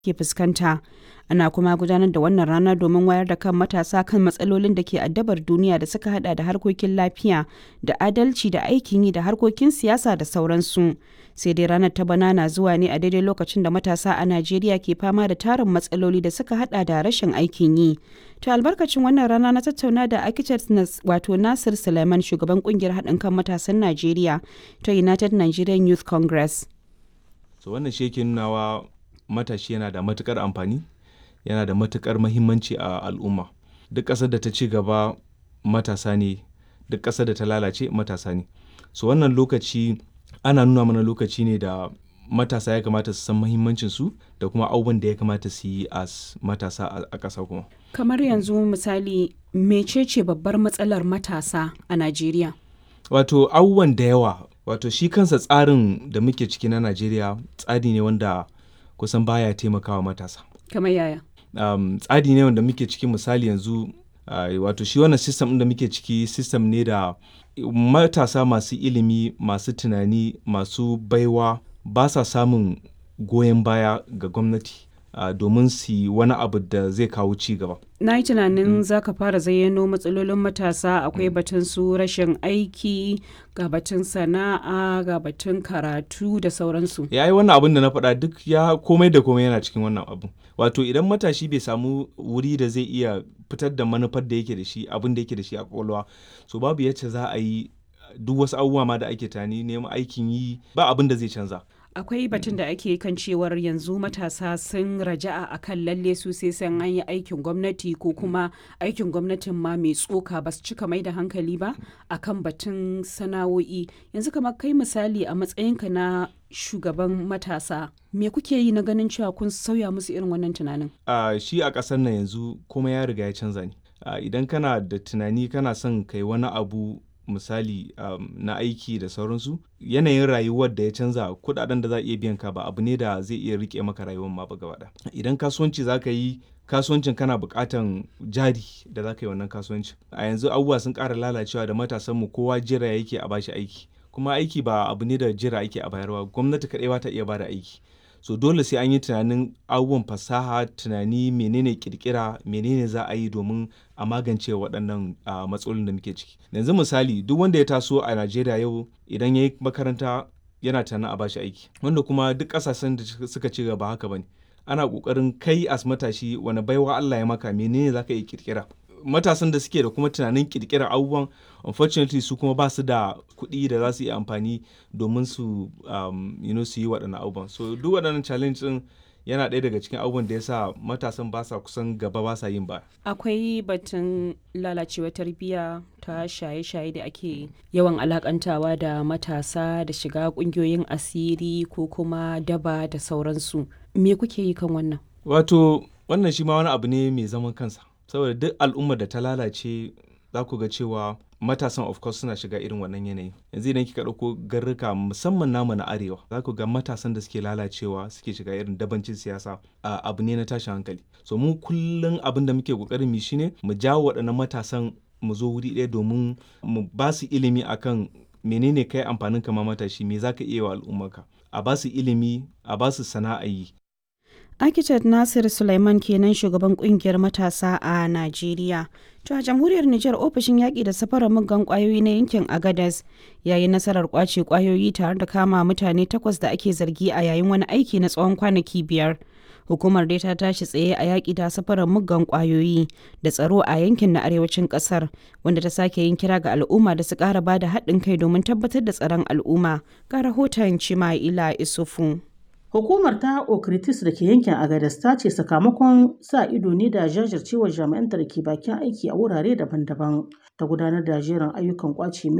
ke fuskanta. Ana kuma gudanar da wannan rana domin wayar da kan matasa kan matsalolin da ke addabar duniya da suka hada da harkokin lafiya da adalci da aikin yi da harkokin siyasa da sauransu. Sai dai ranar ta bana na zuwa ne a daidai lokacin da matasa a Najeriya ke fama da tarin matsaloli da suka hada da rashin aikin yi. To albarkacin wannan rana na tattauna da architect wato Nasir Suleiman shugaban kungiyar haɗin kan matasan Najeriya ta United Nigerian Youth Congress. So wannan shi yake nunawa matashi yana da matukar amfani yana da matukar mahimmanci a al'umma duk ƙasar da ta ci gaba matasa ne duk ƙasar da ta lalace matasa ne so wannan lokaci ana nuna mana lokaci ne da matasa ya kamata su san mahimmancin su da kuma abubuwan da ya kamata su yi a matasa a ƙasa kuma Kamar yanzu misali mecece babbar matsalar matasa a Najeriya? wato abubuwan da yawa wato shi kansa tsarin da muke ciki na najeriya tsari ne wanda kusan baya taimakawa matasa Kamar yaya? um, tsari ne wanda muke ciki misali yanzu uh, wato shi wannan system ɗin da muke ciki system ne da matasa masu ilimi masu tunani masu baiwa ba sa samun goyon baya ga gwamnati uh, domin su yi wani abu da zai kawo ci gaba Na yi tunanin za ka fara zayyano matsalolin matasa akwai batun su rashin aiki ga batun sana'a ga batun karatu da sauransu. ya yi wannan abin da na faɗa duk ya komai da komai yana cikin wannan abu wato idan matashi bai samu wuri da zai iya fitar da manufar da yake da shi abin da yake da shi a kwakwalwa so babu yacce za a yi duk wasu abubuwa ma da ake tani neman aikin yi ba abin da zai canza Akwai batun da ake kan cewar yanzu matasa sun raja'a a kan lalle su sai san an yi aikin gwamnati ko kuma aikin gwamnatin ma mai tsoka ba su cika mai da hankali ba a kan batun sana'o'i. Yanzu kamar kai misali a matsayinka na shugaban matasa me kuke yi na ganin cewa kun sauya musu irin wannan tunanin? uh, shi a ƙasar nan yanzu kuma ya riga ya canza ne uh, idan kana da tunani kana son kai wani abu misali um, na aiki da sauransu yanayin rayuwar da ya canza kudaden da za a iya biyan ka ba abu ne da zai iya rike maka rayuwar ma ba gaba ɗaya. idan kasuwanci za ka yi kasuwancin kana buƙatan jari da za ka yi wannan kasuwancin a yanzu abubuwa sun ƙara lalacewa da matasanmu kowa jira yake a bashi aiki kuma aiki ba abu ne da jira ake a bayarwa gwamnati kaɗai ba ta iya bada aiki so dole sai an yi tunanin abubuwan fasaha tunani menene kirkira menene za a yi domin a magance waɗannan uh, matsalolin da muke ciki yanzu misali duk wanda ya taso a najeriya yau idan ya yi makaranta yana tunanin a bashi aiki wanda kuma duk ƙasashen da suka ci gaba haka bane ana ƙoƙarin kai as matashi wani baiwa allah ya maka menene za ka yi kirkira matasan da suke da kuma tunanin kirkirar abubuwan unfortunately su kuma ba su da kuɗi da za su yi amfani domin su um, you know, su yi waɗannan abubuwan so duk waɗannan challenge ɗin yana ɗaya daga cikin abubuwan da ya sa matasan ba sa kusan gaba ba sa yin ba Akwai batun lalacewa tarbiyya ta shaye-shaye da ake yawan alakantawa da matasa da shiga ƙungiyoyin asiri ko kuma daba da sauransu. Me kuke yi kan wannan? wato wannan shi ma wani abu ne mai zaman kansa saboda duk al'ummar da ta lalace za ku ga cewa matasan of course suna shiga irin wannan yanayi yanzu idan kika ɗauko garruka musamman namu na arewa za ku ga matasan da suke lalacewa suke shiga irin dabancin siyasa a abu ne na tashin hankali so mu kullum abin da muke kokarin mu shine mu jawo waɗannan matasan mu zo wuri ɗaya domin mu ba su ilimi akan menene kai amfanin kama matashi me zaka iya wa al'ummarka a ba su ilimi a ba su sana'a yi Architect Nasir Sulaiman kenan shugaban kungiyar matasa a Najeriya. To a jamhuriyar Nijar ofishin yaƙi da safarar muggan ƙwayoyi na yankin Agadez ya yi nasarar ƙwace ƙwayoyi tare da kama mutane takwas da ake zargi a yayin wani aiki na tsawon kwanaki biyar. Hukumar dai ta tashi tsaye a yaƙi da safarar muggan ƙwayoyi da tsaro a yankin na arewacin ƙasar wanda ta sake yin kira ga al'umma da su ƙara ba da haɗin kai domin tabbatar da tsaron al'umma. Ga rahoton Cima'ila Isufu. Hukumar ta Okritis da ke yankin Agadez ta ce sakamakon sa ido ne da jajircewar jami'anta da ke bakin aiki a wurare daban-daban ta gudanar da jerin ayyukan kwace